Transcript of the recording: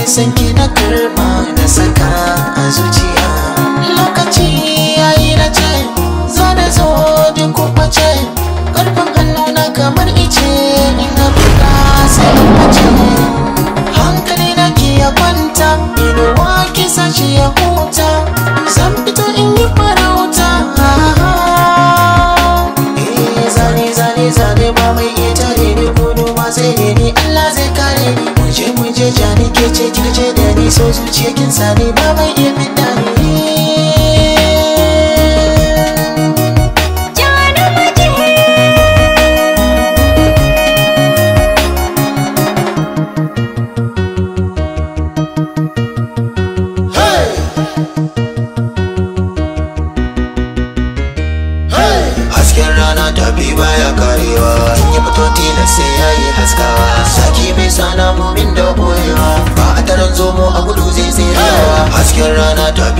san ki na karma na saka a zuciya lokaci yayi na ce za da zo duk kwace karfin hannu na kamar ice ina buga sai in bace hankali na ki ya kwanta inuwa ki sashi ya huta zan fito in yi farauta eh zane zane zane ba mai iya tare ni gudu ma sai ne ni Allah zai kare ni muje muje jani ke ce kika ce da ni so zuciya kin sani ba mai iya fidda ni hasken rana tafi baya karewa in yi fito tilas sai yayi haskawa saki bai sana mumin da boyewa ba a taron zomo a gudu zai tserewa hasken rana tafi